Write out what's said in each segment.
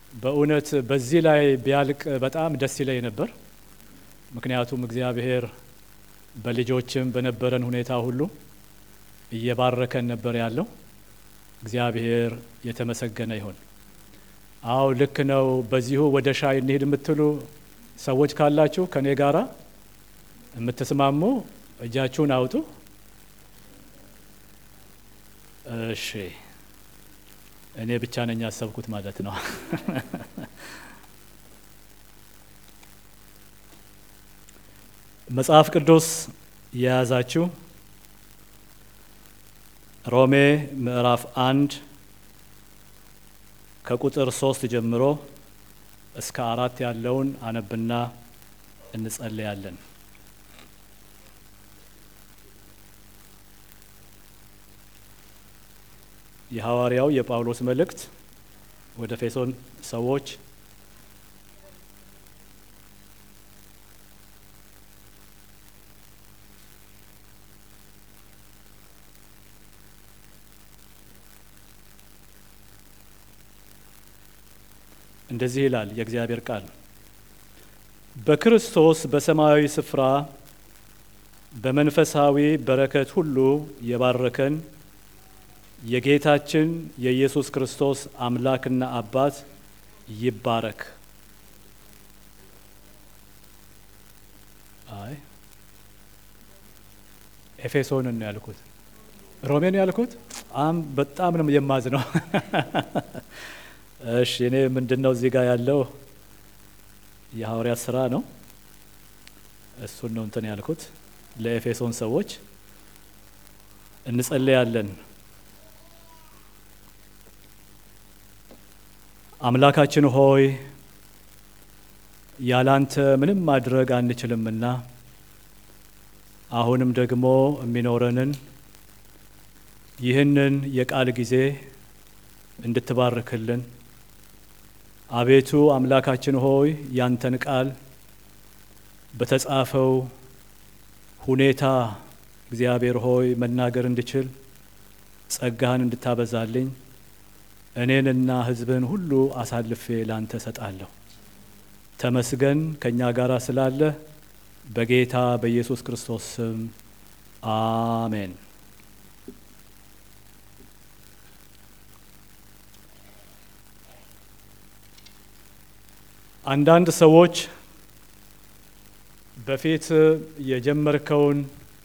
በእውነት በዚህ ላይ ቢያልቅ በጣም ደስ ይለኝ ነበር። ምክንያቱም እግዚአብሔር በልጆችም በነበረን ሁኔታ ሁሉ እየባረከን ነበር ያለው። እግዚአብሔር የተመሰገነ ይሁን። አዎ ልክ ነው። በዚሁ ወደ ሻይ እንሂድ የምትሉ ሰዎች ካላችሁ ከኔ ጋራ የምትስማሙ እጃችሁን አውጡ። እሺ፣ እኔ ብቻ ነኝ ያሰብኩት ማለት ነው። መጽሐፍ ቅዱስ የያዛችሁ ሮሜ ምዕራፍ አንድ ከቁጥር ሶስት ጀምሮ እስከ አራት ያለውን አነብና እንጸልያለን። የሐዋርያው የጳውሎስ መልእክት ወደ ኤፌሶን ሰዎች እንደዚህ ይላል የእግዚአብሔር ቃል በክርስቶስ በሰማያዊ ስፍራ በመንፈሳዊ በረከት ሁሉ የባረከን የጌታችን የኢየሱስ ክርስቶስ አምላክና አባት ይባረክ። አይ ኤፌሶንን ነው ያልኩት፣ ሮሜ ነው ያልኩት። አም በጣም ነው የማዝ ነው። እሺ እኔ ምንድን ነው እዚህ ጋር ያለው የሐዋርያት ስራ ነው። እሱን ነው እንትን ያልኩት። ለኤፌሶን ሰዎች እንጸለያለን። አምላካችን ሆይ ያላንተ ምንም ማድረግ አንችልምና አሁንም ደግሞ የሚኖረንን ይህንን የቃል ጊዜ እንድትባርክልን አቤቱ አምላካችን ሆይ ያንተን ቃል በተጻፈው ሁኔታ እግዚአብሔር ሆይ መናገር እንድችል ጸጋህን እንድታበዛልኝ እኔንና ሕዝብህን ሁሉ አሳልፌ ላንተ ሰጣለሁ። ተመስገን ከእኛ ጋር ስላለ በጌታ በኢየሱስ ክርስቶስ ስም አሜን። አንዳንድ ሰዎች በፊት የጀመርከውን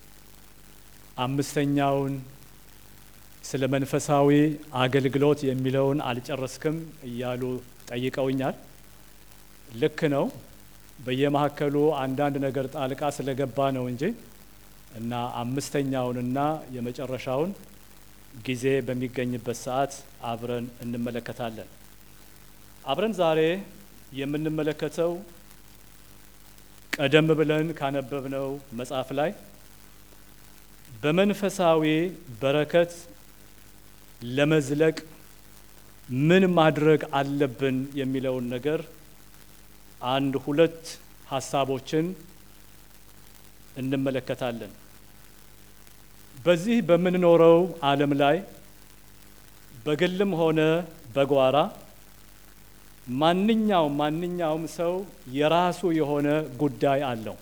አምስተኛውን ስለ መንፈሳዊ አገልግሎት የሚለውን አልጨረስክም እያሉ ጠይቀውኛል። ልክ ነው። በየመካከሉ አንዳንድ ነገር ጣልቃ ስለገባ ነው እንጂ እና አምስተኛውንና የመጨረሻውን ጊዜ በሚገኝበት ሰዓት አብረን እንመለከታለን። አብረን ዛሬ የምንመለከተው ቀደም ብለን ካነበብነው መጽሐፍ ላይ በመንፈሳዊ በረከት ለመዝለቅ ምን ማድረግ አለብን የሚለውን ነገር አንድ ሁለት ሀሳቦችን እንመለከታለን። በዚህ በምንኖረው ዓለም ላይ በግልም ሆነ በጓራ ማንኛውም ማንኛውም ሰው የራሱ የሆነ ጉዳይ አለው።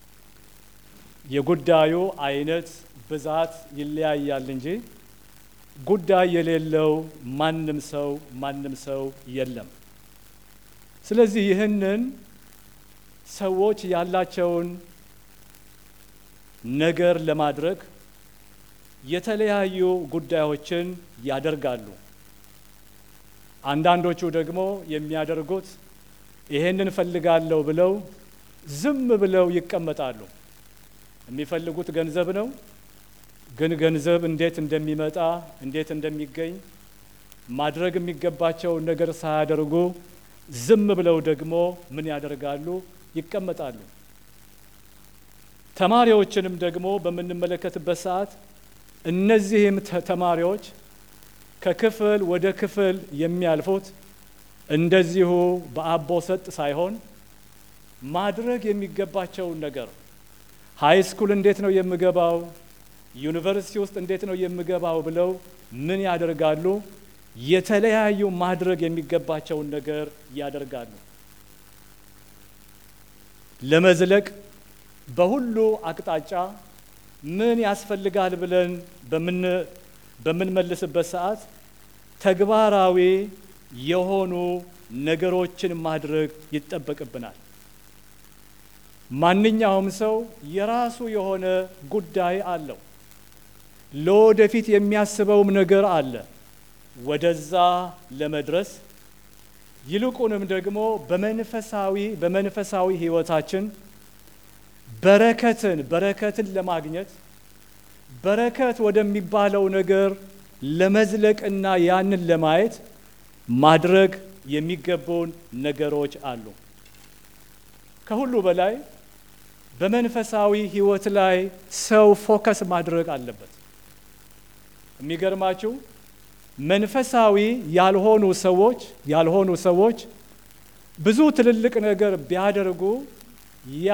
የጉዳዩ አይነት ብዛት ይለያያል እንጂ ጉዳይ የሌለው ማንም ሰው ማንም ሰው የለም። ስለዚህ ይህንን ሰዎች ያላቸውን ነገር ለማድረግ የተለያዩ ጉዳዮችን ያደርጋሉ። አንዳንዶቹ ደግሞ የሚያደርጉት ይሄንን ፈልጋለሁ ብለው ዝም ብለው ይቀመጣሉ። የሚፈልጉት ገንዘብ ነው። ግን ገንዘብ እንዴት እንደሚመጣ እንዴት እንደሚገኝ ማድረግ የሚገባቸውን ነገር ሳያደርጉ ዝም ብለው ደግሞ ምን ያደርጋሉ? ይቀመጣሉ። ተማሪዎችንም ደግሞ በምንመለከትበት ሰዓት እነዚህም ተማሪዎች ከክፍል ወደ ክፍል የሚያልፉት እንደዚሁ በአቦ ሰጥ ሳይሆን ማድረግ የሚገባቸውን ነገር ሀይ ስኩል እንዴት ነው የምገባው ዩኒቨርሲቲ ውስጥ እንዴት ነው የምገባው ብለው ምን ያደርጋሉ? የተለያዩ ማድረግ የሚገባቸውን ነገር ያደርጋሉ። ለመዝለቅ በሁሉ አቅጣጫ ምን ያስፈልጋል ብለን በምንመልስበት ሰዓት ተግባራዊ የሆኑ ነገሮችን ማድረግ ይጠበቅብናል። ማንኛውም ሰው የራሱ የሆነ ጉዳይ አለው። ለወደፊት የሚያስበውም ነገር አለ። ወደዛ ለመድረስ ይልቁንም ደግሞ በመንፈሳዊ በመንፈሳዊ ሕይወታችን በረከትን በረከትን ለማግኘት በረከት ወደሚባለው ነገር ለመዝለቅና ያንን ለማየት ማድረግ የሚገቡን ነገሮች አሉ። ከሁሉ በላይ በመንፈሳዊ ሕይወት ላይ ሰው ፎከስ ማድረግ አለበት። የሚገርማችሁ መንፈሳዊ ያልሆኑ ሰዎች ያልሆኑ ሰዎች ብዙ ትልልቅ ነገር ቢያደርጉ ያ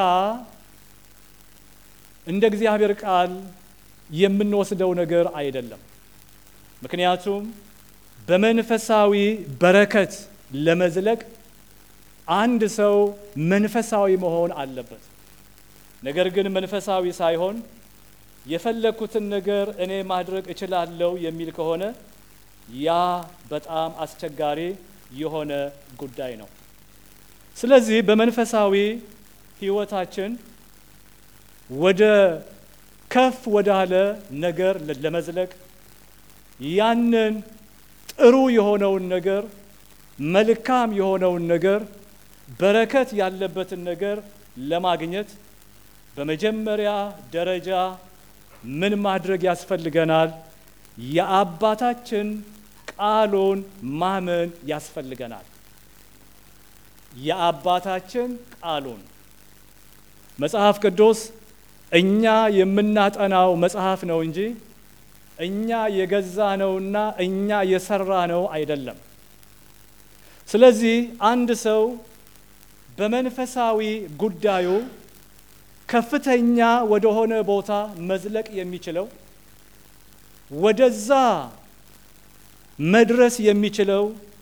እንደ እግዚአብሔር ቃል የምንወስደው ነገር አይደለም። ምክንያቱም በመንፈሳዊ በረከት ለመዝለቅ አንድ ሰው መንፈሳዊ መሆን አለበት። ነገር ግን መንፈሳዊ ሳይሆን የፈለግኩትን ነገር እኔ ማድረግ እችላለሁ የሚል ከሆነ ያ በጣም አስቸጋሪ የሆነ ጉዳይ ነው። ስለዚህ በመንፈሳዊ ሕይወታችን ወደ ከፍ ወዳለ ነገር ለመዝለቅ ያንን ጥሩ የሆነውን ነገር መልካም የሆነውን ነገር በረከት ያለበትን ነገር ለማግኘት በመጀመሪያ ደረጃ ምን ማድረግ ያስፈልገናል? የአባታችን ቃሉን ማመን ያስፈልገናል። የአባታችን ቃሉን መጽሐፍ ቅዱስ እኛ የምናጠናው መጽሐፍ ነው እንጂ እኛ የገዛ ነውና እኛ የሰራ ነው አይደለም። ስለዚህ አንድ ሰው በመንፈሳዊ ጉዳዩ ከፍተኛ ወደሆነ ቦታ መዝለቅ የሚችለው ወደዛ መድረስ የሚችለው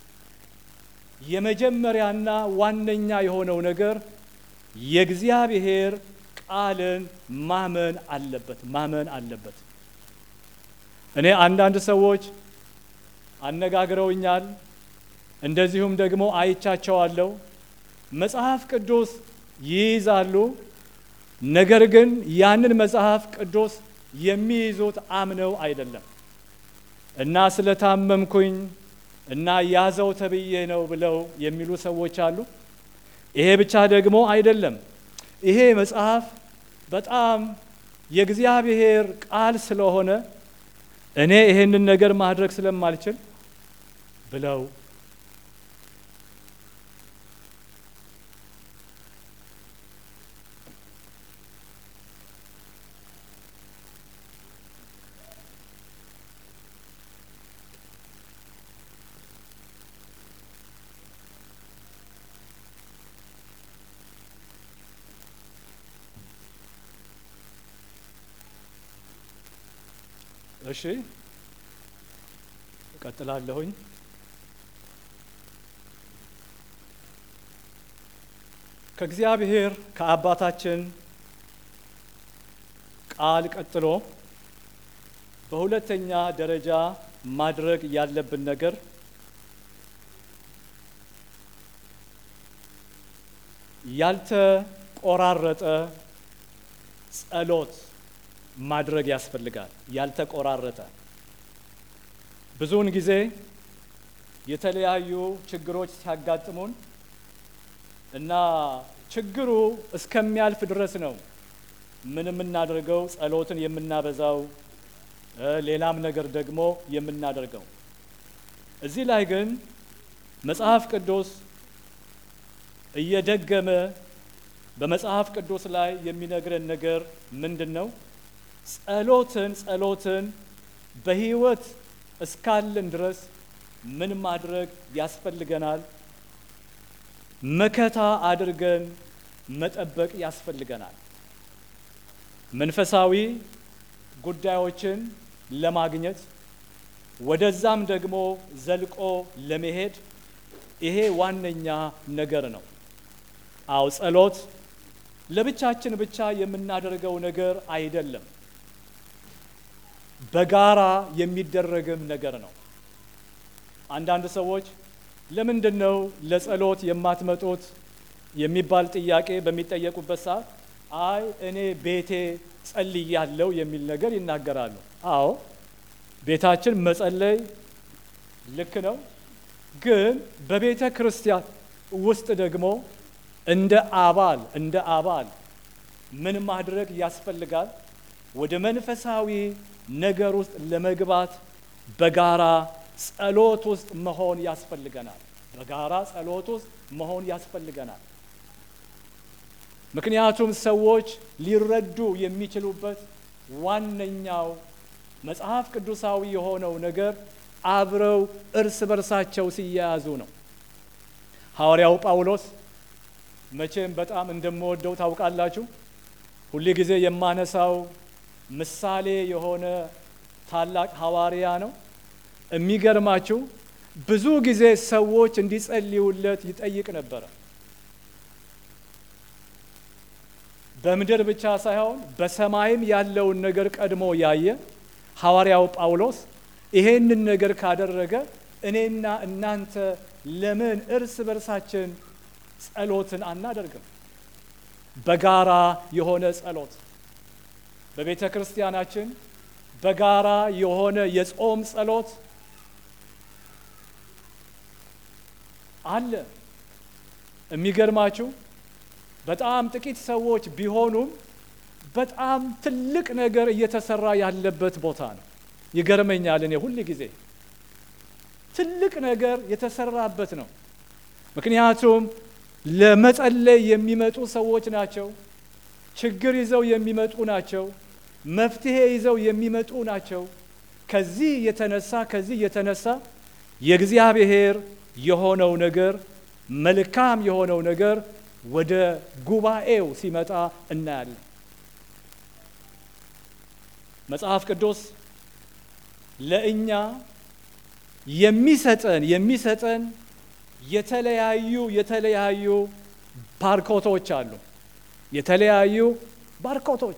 የመጀመሪያና ዋነኛ የሆነው ነገር የእግዚአብሔር ቃልን ማመን አለበት ማመን አለበት። እኔ አንዳንድ ሰዎች አነጋግረውኛል፣ እንደዚሁም ደግሞ አይቻቸዋለሁ። መጽሐፍ ቅዱስ ይይዛሉ፣ ነገር ግን ያንን መጽሐፍ ቅዱስ የሚይዙት አምነው አይደለም እና ስለታመምኩኝ እና ያዘው ተብዬ ነው ብለው የሚሉ ሰዎች አሉ። ይሄ ብቻ ደግሞ አይደለም። ይሄ መጽሐፍ በጣም የእግዚአብሔር ቃል ስለሆነ እኔ ይሄንን ነገር ማድረግ ስለማልችል ብለው እሺ እቀጥላለሁኝ። ከእግዚአብሔር ከአባታችን ቃል ቀጥሎ በሁለተኛ ደረጃ ማድረግ ያለብን ነገር ያልተቆራረጠ ጸሎት ማድረግ ያስፈልጋል። ያልተቆራረጠ ብዙውን ጊዜ የተለያዩ ችግሮች ሲያጋጥሙን እና ችግሩ እስከሚያልፍ ድረስ ነው ምን የምናደርገው ጸሎትን የምናበዛው ሌላም ነገር ደግሞ የምናደርገው። እዚህ ላይ ግን መጽሐፍ ቅዱስ እየደገመ በመጽሐፍ ቅዱስ ላይ የሚነግረን ነገር ምንድን ነው? ጸሎትን ጸሎትን በሕይወት እስካለን ድረስ ምን ማድረግ ያስፈልገናል? መከታ አድርገን መጠበቅ ያስፈልገናል። መንፈሳዊ ጉዳዮችን ለማግኘት ወደዛም ደግሞ ዘልቆ ለመሄድ ይሄ ዋነኛ ነገር ነው። አው ጸሎት ለብቻችን ብቻ የምናደርገው ነገር አይደለም፣ በጋራ የሚደረግም ነገር ነው። አንዳንድ ሰዎች ለምንድን ነው ለጸሎት የማትመጡት የሚባል ጥያቄ በሚጠየቁበት ሰዓት አይ እኔ ቤቴ ጸልያለሁ የሚል ነገር ይናገራሉ። አዎ ቤታችን መጸለይ ልክ ነው። ግን በቤተ ክርስቲያን ውስጥ ደግሞ እንደ አባል እንደ አባል ምን ማድረግ ያስፈልጋል? ወደ መንፈሳዊ ነገር ውስጥ ለመግባት በጋራ ጸሎት ውስጥ መሆን ያስፈልገናል። በጋራ ጸሎት ውስጥ መሆን ያስፈልገናል። ምክንያቱም ሰዎች ሊረዱ የሚችሉበት ዋነኛው መጽሐፍ ቅዱሳዊ የሆነው ነገር አብረው እርስ በርሳቸው ሲያያዙ ነው። ሐዋርያው ጳውሎስ መቼም በጣም እንደምወደው ታውቃላችሁ። ሁል ጊዜ የማነሳው ምሳሌ የሆነ ታላቅ ሐዋርያ ነው። የሚገርማችሁ ብዙ ጊዜ ሰዎች እንዲጸልዩለት ይጠይቅ ነበረ። በምድር ብቻ ሳይሆን በሰማይም ያለውን ነገር ቀድሞ ያየ ሐዋርያው ጳውሎስ ይሄንን ነገር ካደረገ እኔና እናንተ ለምን እርስ በርሳችን ጸሎትን አናደርግም? በጋራ የሆነ ጸሎት በቤተ ክርስቲያናችን በጋራ የሆነ የጾም ጸሎት አለ። የሚገርማችሁ በጣም ጥቂት ሰዎች ቢሆኑም በጣም ትልቅ ነገር እየተሰራ ያለበት ቦታ ነው። ይገርመኛል። እኔ ሁል ጊዜ ትልቅ ነገር የተሰራበት ነው። ምክንያቱም ለመጸለይ የሚመጡ ሰዎች ናቸው። ችግር ይዘው የሚመጡ ናቸው። መፍትሄ ይዘው የሚመጡ ናቸው። ከዚህ የተነሳ ከዚህ የተነሳ የእግዚአብሔር የሆነው ነገር መልካም የሆነው ነገር ወደ ጉባኤው ሲመጣ እናያለን። መጽሐፍ ቅዱስ ለእኛ የሚሰጠን የሚሰጠን የተለያዩ የተለያዩ ባርኮቶች አሉ። የተለያዩ ባርኮቶች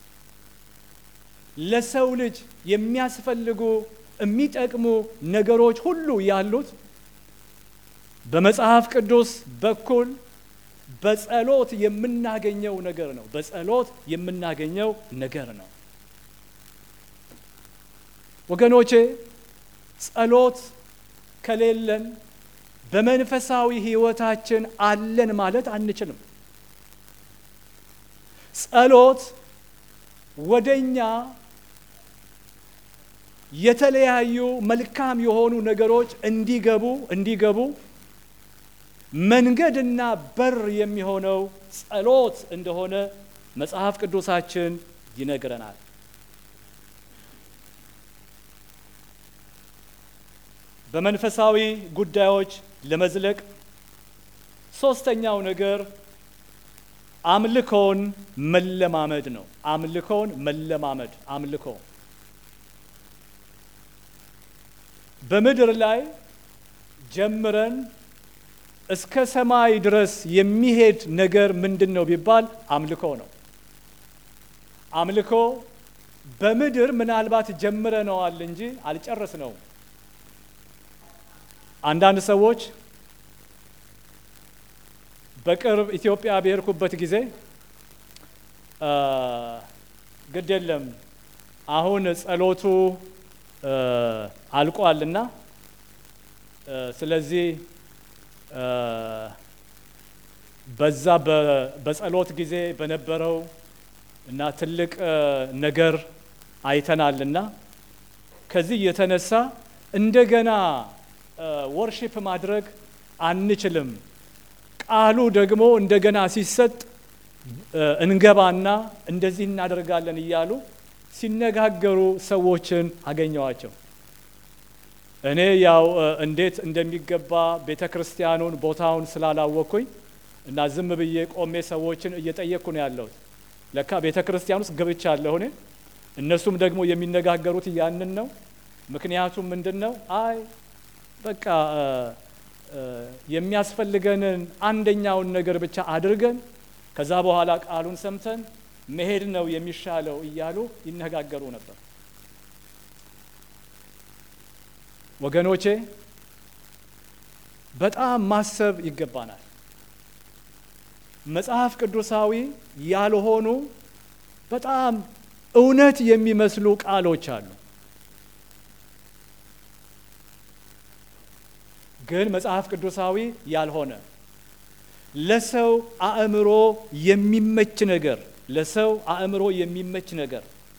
ለሰው ልጅ የሚያስፈልጉ የሚጠቅሙ ነገሮች ሁሉ ያሉት በመጽሐፍ ቅዱስ በኩል በጸሎት የምናገኘው ነገር ነው። በጸሎት የምናገኘው ነገር ነው። ወገኖቼ ጸሎት ከሌለን በመንፈሳዊ ሕይወታችን አለን ማለት አንችልም። ጸሎት ወደኛ የተለያዩ መልካም የሆኑ ነገሮች እንዲገቡ እንዲገቡ መንገድና በር የሚሆነው ጸሎት እንደሆነ መጽሐፍ ቅዱሳችን ይነግረናል። በመንፈሳዊ ጉዳዮች ለመዝለቅ ሶስተኛው ነገር አምልኮን መለማመድ ነው። አምልኮን መለማመድ አምልኮ በምድር ላይ ጀምረን እስከ ሰማይ ድረስ የሚሄድ ነገር ምንድን ነው ቢባል አምልኮ ነው። አምልኮ በምድር ምናልባት ጀምረነዋል እንጂ አልጨረስነውም። አንዳንድ ሰዎች በቅርብ ኢትዮጵያ በሄድኩበት ጊዜ ግድ የለም አሁን ጸሎቱ አልቋልና ስለዚህ በዛ በጸሎት ጊዜ በነበረው እና ትልቅ ነገር አይተናልና ከዚህ የተነሳ እንደገና ወርሺፕ ማድረግ አንችልም። ቃሉ ደግሞ እንደገና ሲሰጥ እንገባና እንደዚህ እናደርጋለን እያሉ ሲነጋገሩ ሰዎችን አገኘዋቸው። እኔ ያው እንዴት እንደሚገባ ቤተ ክርስቲያኑን ቦታውን ስላላወቅኩኝ እና ዝም ብዬ ቆሜ ሰዎችን እየጠየቅኩ ነው ያለሁት። ለካ ቤተ ክርስቲያን ውስጥ ገብቻለሁ እኔ። እነሱም ደግሞ የሚነጋገሩት ያንን ነው። ምክንያቱም ምንድን ነው? አይ በቃ የሚያስፈልገንን አንደኛውን ነገር ብቻ አድርገን ከዛ በኋላ ቃሉን ሰምተን መሄድ ነው የሚሻለው እያሉ ይነጋገሩ ነበር። ወገኖቼ በጣም ማሰብ ይገባናል። መጽሐፍ ቅዱሳዊ ያልሆኑ በጣም እውነት የሚመስሉ ቃሎች አሉ። ግን መጽሐፍ ቅዱሳዊ ያልሆነ ለሰው አእምሮ የሚመች ነገር ለሰው አእምሮ የሚመች ነገር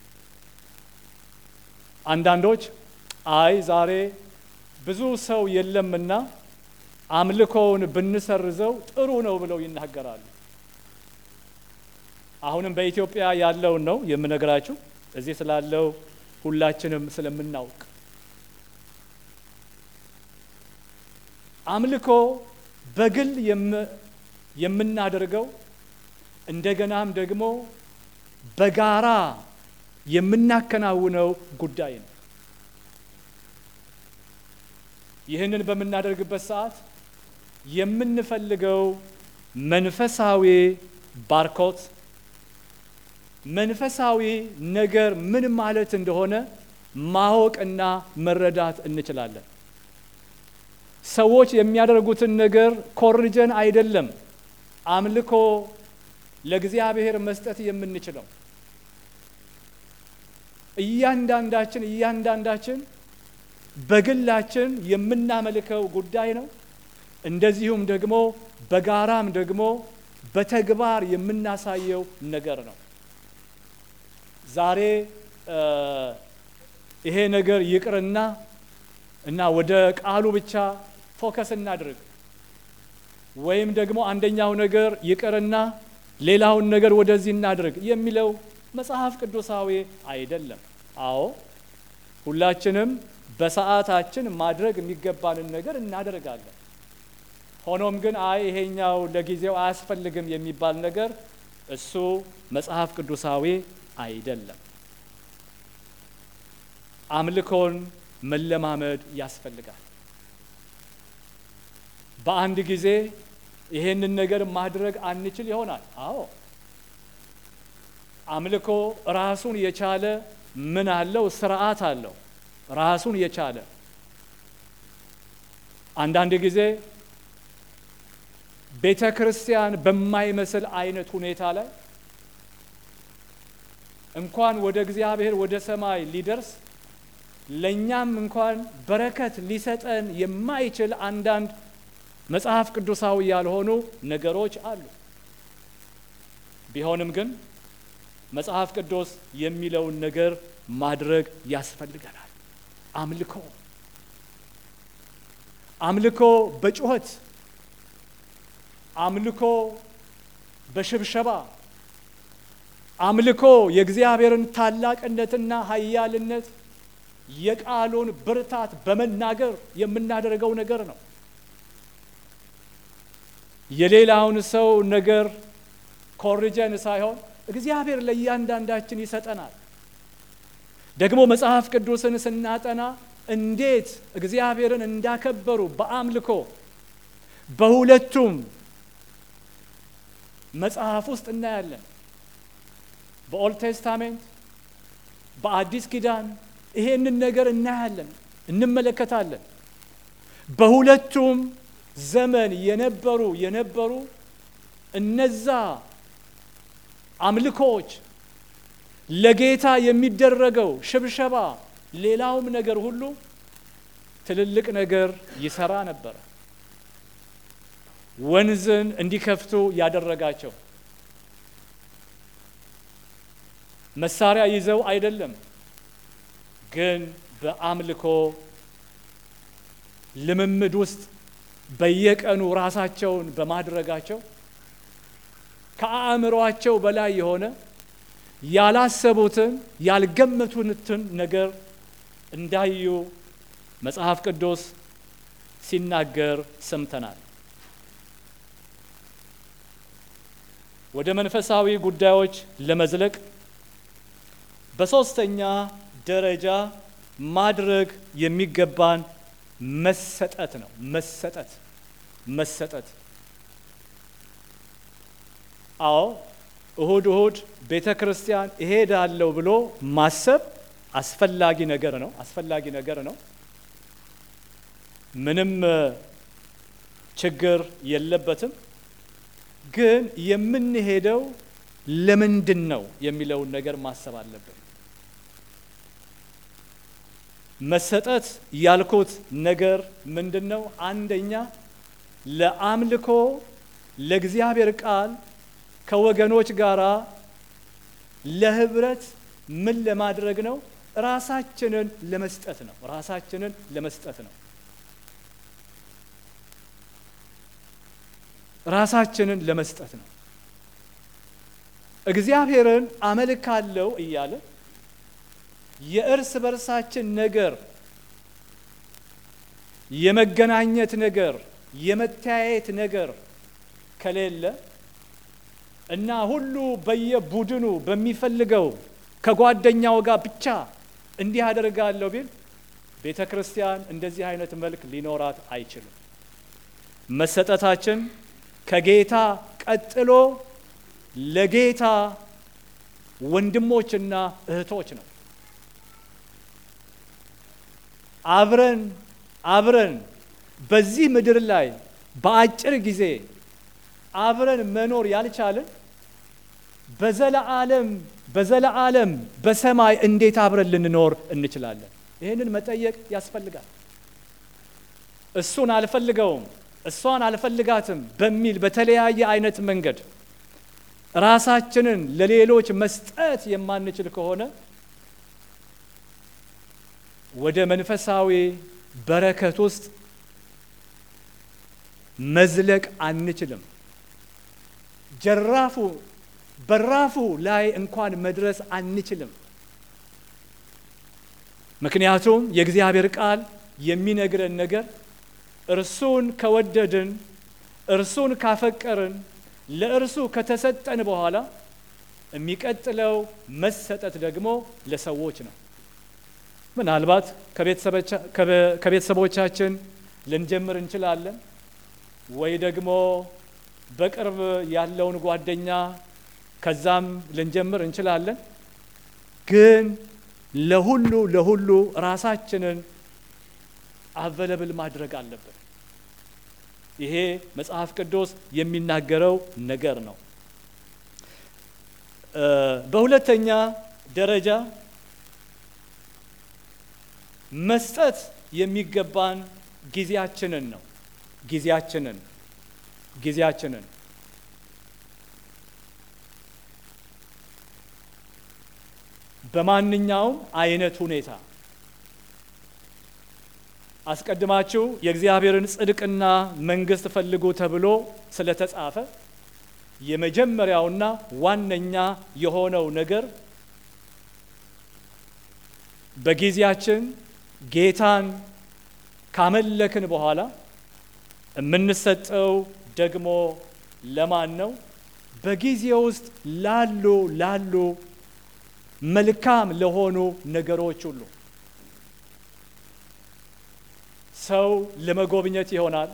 አንዳንዶች አይ ዛሬ ብዙ ሰው የለምና አምልኮውን ብንሰርዘው ጥሩ ነው ብለው ይናገራሉ። አሁንም በኢትዮጵያ ያለውን ነው የምነግራችሁ እዚህ ስላለው ሁላችንም ስለምናውቅ አምልኮ በግል የምናደርገው እንደገናም ደግሞ በጋራ የምናከናውነው ጉዳይ ነው። ይህንን በምናደርግበት ሰዓት የምንፈልገው መንፈሳዊ ባርኮት፣ መንፈሳዊ ነገር ምን ማለት እንደሆነ ማወቅና መረዳት እንችላለን። ሰዎች የሚያደርጉትን ነገር ኮርጀን አይደለም አምልኮ ለእግዚአብሔር መስጠት የምንችለው። እያንዳንዳችን እያንዳንዳችን በግላችን የምናመልከው ጉዳይ ነው። እንደዚሁም ደግሞ በጋራም ደግሞ በተግባር የምናሳየው ነገር ነው። ዛሬ ይሄ ነገር ይቅርና እና ወደ ቃሉ ብቻ ፎከስ እናድርግ ወይም ደግሞ አንደኛው ነገር ይቅርና ሌላውን ነገር ወደዚህ እናድርግ የሚለው መጽሐፍ ቅዱሳዊ አይደለም። አዎ ሁላችንም በሰዓታችን ማድረግ የሚገባንን ነገር እናደርጋለን። ሆኖም ግን አይ ይሄኛው ለጊዜው አያስፈልግም የሚባል ነገር እሱ መጽሐፍ ቅዱሳዊ አይደለም። አምልኮን መለማመድ ያስፈልጋል። በአንድ ጊዜ ይሄንን ነገር ማድረግ አንችል ይሆናል። አዎ አምልኮ ራሱን የቻለ ምን አለው? ስርዓት አለው። ራሱን የቻለ አንዳንድ ጊዜ ቤተ ክርስቲያን በማይመስል አይነት ሁኔታ ላይ እንኳን ወደ እግዚአብሔር ወደ ሰማይ ሊደርስ ለእኛም እንኳን በረከት ሊሰጠን የማይችል አንዳንድ መጽሐፍ ቅዱሳዊ ያልሆኑ ነገሮች አሉ። ቢሆንም ግን መጽሐፍ ቅዱስ የሚለውን ነገር ማድረግ ያስፈልገናል። አምልኮ አምልኮ በጩኸት አምልኮ በሽብሸባ አምልኮ የእግዚአብሔርን ታላቅነትና ኃያልነት የቃሉን ብርታት በመናገር የምናደርገው ነገር ነው። የሌላውን ሰው ነገር ኮርጀን ሳይሆን እግዚአብሔር ለእያንዳንዳችን ይሰጠናል። ደግሞ መጽሐፍ ቅዱስን ስናጠና እንዴት እግዚአብሔርን እንዳከበሩ በአምልኮ በሁለቱም መጽሐፍ ውስጥ እናያለን። በኦልድ ቴስታሜንት በአዲስ ኪዳን ይሄንን ነገር እናያለን፣ እንመለከታለን። በሁለቱም ዘመን የነበሩ የነበሩ እነዛ አምልኮዎች ለጌታ የሚደረገው ሽብሸባ፣ ሌላውም ነገር ሁሉ ትልልቅ ነገር ይሰራ ነበረ። ወንዝን እንዲከፍቱ ያደረጋቸው መሳሪያ ይዘው አይደለም፣ ግን በአምልኮ ልምምድ ውስጥ በየቀኑ ራሳቸውን በማድረጋቸው ከአእምሯቸው በላይ የሆነ ያላሰቡትን ያልገመቱትን ነገር እንዳዩ መጽሐፍ ቅዱስ ሲናገር ሰምተናል። ወደ መንፈሳዊ ጉዳዮች ለመዝለቅ በሦስተኛ ደረጃ ማድረግ የሚገባን መሰጠት ነው። መሰጠት መሰጠት። አዎ እሁድ እሁድ ቤተ ክርስቲያን እሄዳለሁ ብሎ ማሰብ አስፈላጊ ነገር ነው። አስፈላጊ ነገር ነው። ምንም ችግር የለበትም። ግን የምንሄደው ለምንድን ነው የሚለውን ነገር ማሰብ አለብን። መሰጠት ያልኩት ነገር ምንድን ነው? አንደኛ ለአምልኮ ለእግዚአብሔር ቃል ከወገኖች ጋር ለህብረት ምን ለማድረግ ነው? ራሳችንን ለመስጠት ነው። ራሳችንን ለመስጠት ነው። ራሳችንን ለመስጠት ነው። እግዚአብሔርን አመልካለሁ እያለ የእርስ በርሳችን ነገር የመገናኘት ነገር የመተያየት ነገር ከሌለ እና ሁሉ በየቡድኑ በሚፈልገው ከጓደኛው ጋር ብቻ እንዲህ አደርጋለሁ ቢል ቤተ ክርስቲያን እንደዚህ አይነት መልክ ሊኖራት አይችልም። መሰጠታችን ከጌታ ቀጥሎ ለጌታ ወንድሞችና እህቶች ነው። አብረን አብረን በዚህ ምድር ላይ በአጭር ጊዜ አብረን መኖር ያልቻልን በዘለዓለም በዘለዓለም በሰማይ እንዴት አብረን ልንኖር እንችላለን? ይህንን መጠየቅ ያስፈልጋል። እሱን አልፈልገውም፣ እሷን አልፈልጋትም በሚል በተለያየ አይነት መንገድ ራሳችንን ለሌሎች መስጠት የማንችል ከሆነ ወደ መንፈሳዊ በረከት ውስጥ መዝለቅ አንችልም። ጀራፉ በራፉ ላይ እንኳን መድረስ አንችልም። ምክንያቱም የእግዚአብሔር ቃል የሚነግረን ነገር እርሱን ከወደድን እርሱን ካፈቀርን ለእርሱ ከተሰጠን በኋላ የሚቀጥለው መሰጠት ደግሞ ለሰዎች ነው። ምናልባት ከቤተሰቦቻችን ልንጀምር እንችላለን፣ ወይ ደግሞ በቅርብ ያለውን ጓደኛ ከዛም ልንጀምር እንችላለን። ግን ለሁሉ ለሁሉ ራሳችንን አቨለብል ማድረግ አለብን። ይሄ መጽሐፍ ቅዱስ የሚናገረው ነገር ነው። በሁለተኛ ደረጃ መስጠት የሚገባን ጊዜያችንን ነው። ጊዜያችንን ጊዜያችንን በማንኛውም አይነት ሁኔታ አስቀድማችሁ የእግዚአብሔርን ጽድቅና መንግሥት ፈልጉ ተብሎ ስለተጻፈ የመጀመሪያውና ዋነኛ የሆነው ነገር በጊዜያችን ጌታን ካመለክን በኋላ የምንሰጠው ደግሞ ለማን ነው? በጊዜ ውስጥ ላሉ ላሉ መልካም ለሆኑ ነገሮች ሁሉ ሰው ለመጎብኘት ይሆናል።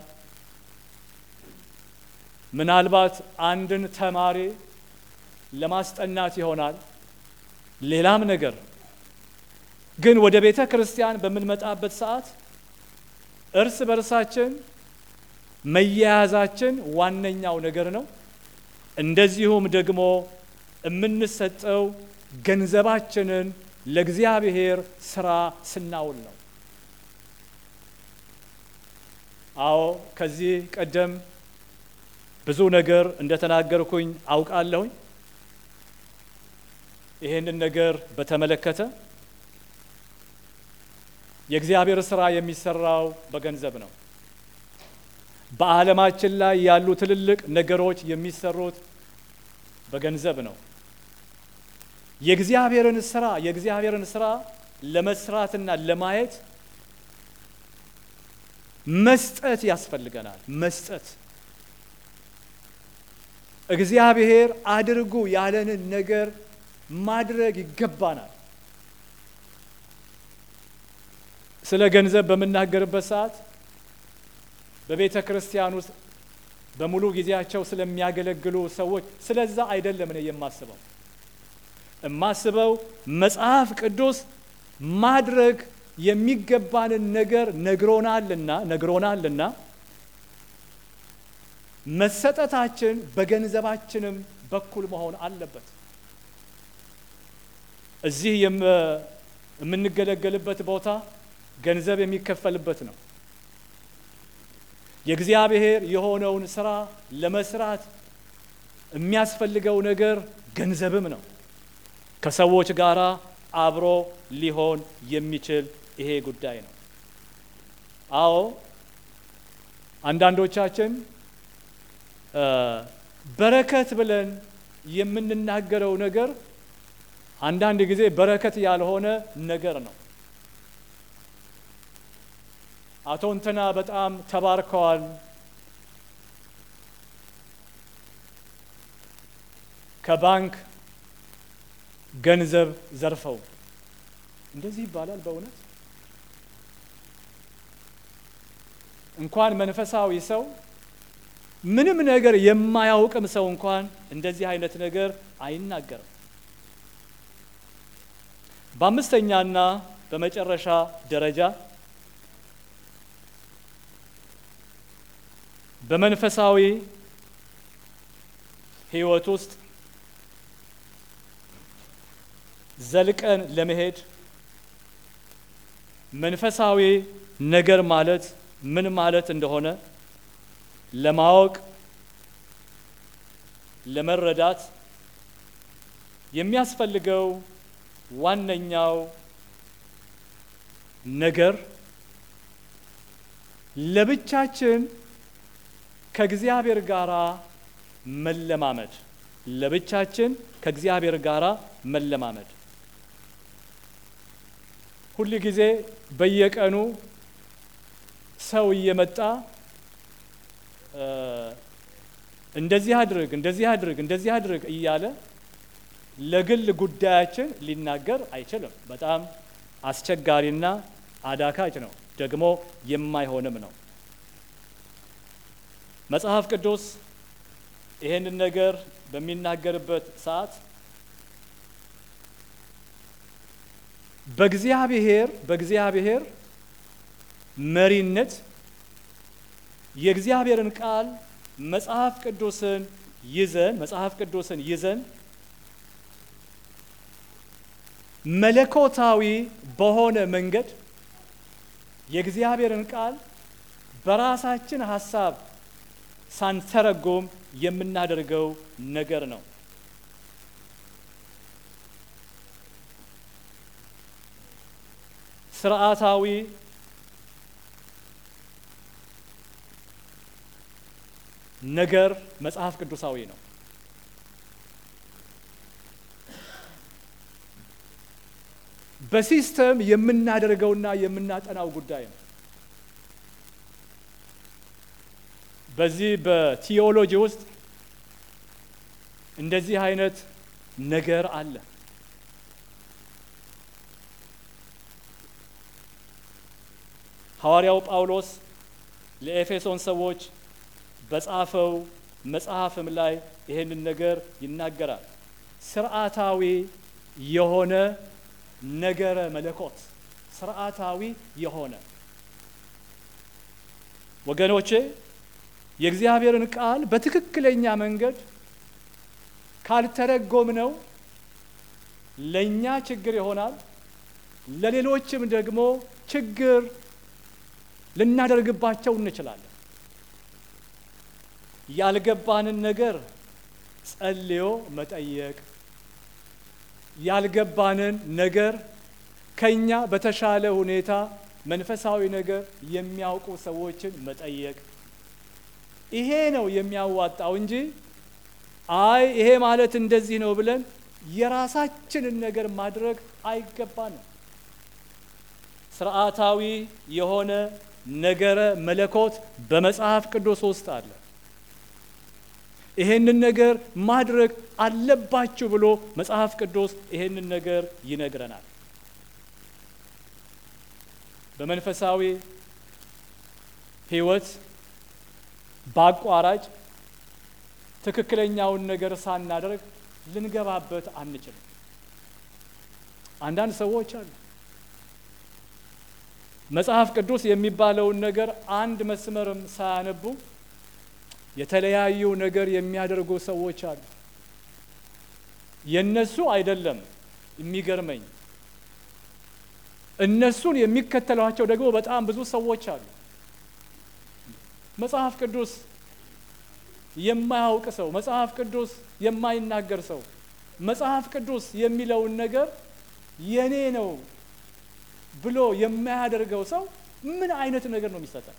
ምናልባት አንድን ተማሪ ለማስጠናት ይሆናል። ሌላም ነገር ግን ወደ ቤተ ክርስቲያን በምንመጣበት ሰዓት እርስ በርሳችን መያያዛችን ዋነኛው ነገር ነው። እንደዚሁም ደግሞ የምንሰጠው ገንዘባችንን ለእግዚአብሔር ስራ ስናውል ነው። አዎ ከዚህ ቀደም ብዙ ነገር እንደተናገርኩኝ አውቃለሁኝ። ይህንን ነገር በተመለከተ የእግዚአብሔር ስራ የሚሰራው በገንዘብ ነው። በዓለማችን ላይ ያሉ ትልልቅ ነገሮች የሚሰሩት በገንዘብ ነው። የእግዚአብሔርን ስራ የእግዚአብሔርን ስራ ለመስራትና ለማየት መስጠት ያስፈልገናል። መስጠት እግዚአብሔር አድርጉ ያለንን ነገር ማድረግ ይገባናል። ስለ ገንዘብ በምናገርበት ሰዓት በቤተ ክርስቲያን ውስጥ በሙሉ ጊዜያቸው ስለሚያገለግሉ ሰዎች ስለዛ አይደለም እኔ የማስበው። የማስበው መጽሐፍ ቅዱስ ማድረግ የሚገባንን ነገር ነግሮናልና ነግሮናልና መሰጠታችን በገንዘባችንም በኩል መሆን አለበት። እዚህ የምንገለገልበት ቦታ ገንዘብ የሚከፈልበት ነው። የእግዚአብሔር የሆነውን ስራ ለመስራት የሚያስፈልገው ነገር ገንዘብም ነው። ከሰዎች ጋር አብሮ ሊሆን የሚችል ይሄ ጉዳይ ነው። አዎ አንዳንዶቻችን በረከት ብለን የምንናገረው ነገር አንዳንድ ጊዜ በረከት ያልሆነ ነገር ነው። አቶ እንትና በጣም ተባርከዋል፣ ከባንክ ገንዘብ ዘርፈው እንደዚህ ይባላል። በእውነት እንኳን መንፈሳዊ ሰው ምንም ነገር የማያውቅም ሰው እንኳን እንደዚህ አይነት ነገር አይናገርም። በአምስተኛና በመጨረሻ ደረጃ በመንፈሳዊ ሕይወት ውስጥ ዘልቀን ለመሄድ መንፈሳዊ ነገር ማለት ምን ማለት እንደሆነ ለማወቅ ለመረዳት የሚያስፈልገው ዋነኛው ነገር ለብቻችን ከእግዚአብሔር ጋር መለማመድ ለብቻችን ከእግዚአብሔር ጋር መለማመድ ሁል ጊዜ በየቀኑ ሰው እየመጣ እንደዚህ አድርግ እንደዚህ አድርግ እንደዚህ አድርግ እያለ ለግል ጉዳያችን ሊናገር አይችልም። በጣም አስቸጋሪና አዳካች ነው፣ ደግሞ የማይሆንም ነው። መጽሐፍ ቅዱስ ይሄንን ነገር በሚናገርበት ሰዓት በእግዚአብሔር በእግዚአብሔር መሪነት የእግዚአብሔርን ቃል መጽሐፍ ቅዱስን ይዘን መጽሐፍ ቅዱስን ይዘን መለኮታዊ በሆነ መንገድ የእግዚአብሔርን ቃል በራሳችን ሀሳብ ሳንተረጎም የምናደርገው ነገር ነው። ስርዓታዊ ነገር መጽሐፍ ቅዱሳዊ ነው። በሲስተም የምናደርገውና የምናጠናው ጉዳይ ነው። በዚህ በቲዮሎጂ ውስጥ እንደዚህ አይነት ነገር አለ። ሐዋርያው ጳውሎስ ለኤፌሶን ሰዎች በጻፈው መጽሐፍም ላይ ይሄንን ነገር ይናገራል። ስርዓታዊ የሆነ ነገረ መለኮት ስርዓታዊ የሆነ ወገኖቼ የእግዚአብሔርን ቃል በትክክለኛ መንገድ ካልተረጎምነው ለእኛ ችግር ይሆናል፣ ለሌሎችም ደግሞ ችግር ልናደርግባቸው እንችላለን። ያልገባንን ነገር ጸልዮ መጠየቅ፣ ያልገባንን ነገር ከኛ በተሻለ ሁኔታ መንፈሳዊ ነገር የሚያውቁ ሰዎችን መጠየቅ፣ ይሄ ነው የሚያዋጣው እንጂ አይ ይሄ ማለት እንደዚህ ነው ብለን የራሳችንን ነገር ማድረግ አይገባንም። ስርዓታዊ የሆነ ነገረ መለኮት በመጽሐፍ ቅዱስ ውስጥ አለ። ይሄንን ነገር ማድረግ አለባችሁ ብሎ መጽሐፍ ቅዱስ ይሄንን ነገር ይነግረናል። በመንፈሳዊ ሕይወት በአቋራጭ ትክክለኛውን ነገር ሳናደርግ ልንገባበት አንችልም። አንዳንድ ሰዎች አሉ መጽሐፍ ቅዱስ የሚባለውን ነገር አንድ መስመርም ሳያነቡ የተለያዩ ነገር የሚያደርጉ ሰዎች አሉ። የነሱ አይደለም የሚገርመኝ፣ እነሱን የሚከተሏቸው ደግሞ በጣም ብዙ ሰዎች አሉ። መጽሐፍ ቅዱስ የማያውቅ ሰው፣ መጽሐፍ ቅዱስ የማይናገር ሰው መጽሐፍ ቅዱስ የሚለውን ነገር የኔ ነው ብሎ የማያደርገው ሰው ምን አይነት ነገር ነው የሚሰጠን?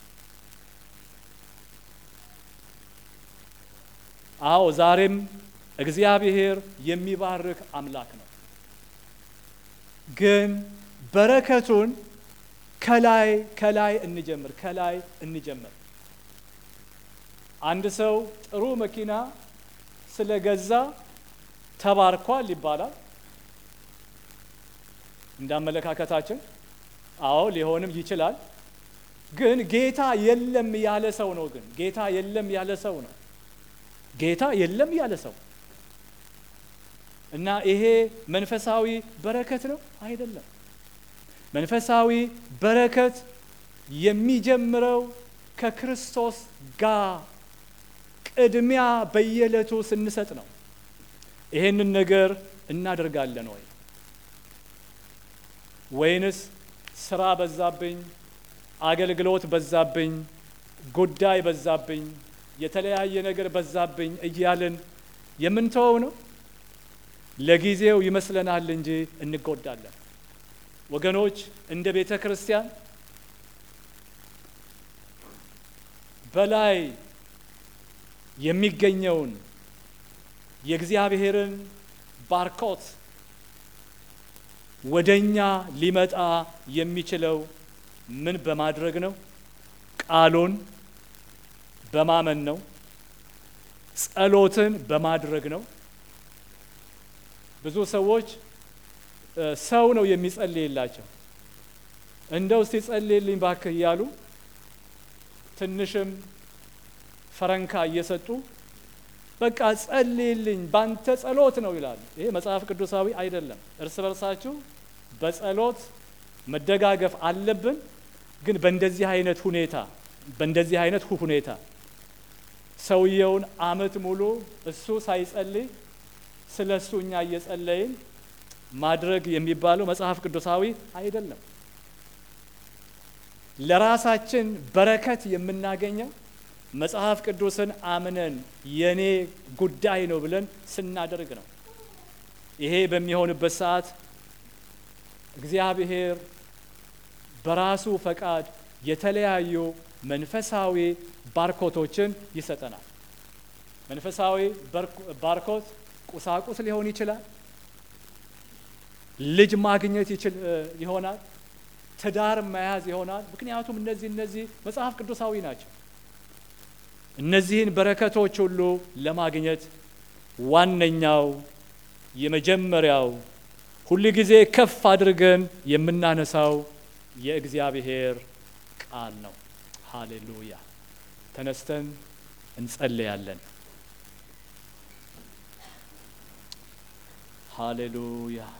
አዎ ዛሬም እግዚአብሔር የሚባርክ አምላክ ነው። ግን በረከቱን ከላይ ከላይ እንጀምር ከላይ እንጀምር። አንድ ሰው ጥሩ መኪና ስለገዛ ተባርኳል ይባላል። እንዳመለካከታችን አዎ ሊሆንም ይችላል። ግን ጌታ የለም ያለ ሰው ነው። ግን ጌታ የለም ያለ ሰው ነው። ጌታ የለም ያለ ሰው እና ይሄ መንፈሳዊ በረከት ነው አይደለም። መንፈሳዊ በረከት የሚጀምረው ከክርስቶስ ጋር ቅድሚያ በየዕለቱ ስንሰጥ ነው። ይሄንን ነገር እናደርጋለን ወይ ወይንስ ስራ በዛብኝ፣ አገልግሎት በዛብኝ፣ ጉዳይ በዛብኝ፣ የተለያየ ነገር በዛብኝ እያልን የምንተወው ነው? ለጊዜው ይመስለናል እንጂ እንጎዳለን። ወገኖች እንደ ቤተ ክርስቲያን በላይ የሚገኘውን የእግዚአብሔርን ባርኮት ወደኛ ሊመጣ የሚችለው ምን በማድረግ ነው? ቃሉን በማመን ነው። ጸሎትን በማድረግ ነው። ብዙ ሰዎች ሰው ነው የሚጸልይላቸው። እንደው እስቲ ጸልይልኝ ባክህ እያሉ ትንሽም ፈረንካ እየሰጡ በቃ ጸልይልኝ ባንተ ጸሎት ነው ይላሉ። ይሄ መጽሐፍ ቅዱሳዊ አይደለም። እርስ በርሳችሁ በጸሎት መደጋገፍ አለብን። ግን በእንደዚህ አይነት ሁኔታ በእንደዚህ አይነት ሁኔታ ሰውየውን አመት ሙሉ እሱ ሳይጸልይ ስለ እሱ እኛ እየጸለይን ማድረግ የሚባለው መጽሐፍ ቅዱሳዊ አይደለም። ለራሳችን በረከት የምናገኘው መጽሐፍ ቅዱስን አምነን የኔ ጉዳይ ነው ብለን ስናደርግ ነው። ይሄ በሚሆንበት ሰዓት እግዚአብሔር በራሱ ፈቃድ የተለያዩ መንፈሳዊ ባርኮቶችን ይሰጠናል። መንፈሳዊ ባርኮት ቁሳቁስ ሊሆን ይችላል። ልጅ ማግኘት ይችል ይሆናል። ትዳር መያዝ ይሆናል። ምክንያቱም እነዚህ እነዚህ መጽሐፍ ቅዱሳዊ ናቸው። እነዚህን በረከቶች ሁሉ ለማግኘት ዋነኛው የመጀመሪያው ሁል ጊዜ ከፍ አድርገን የምናነሳው የእግዚአብሔር ቃል ነው። ሃሌሉያ! ተነስተን እንጸልያለን። ሃሌሉያ!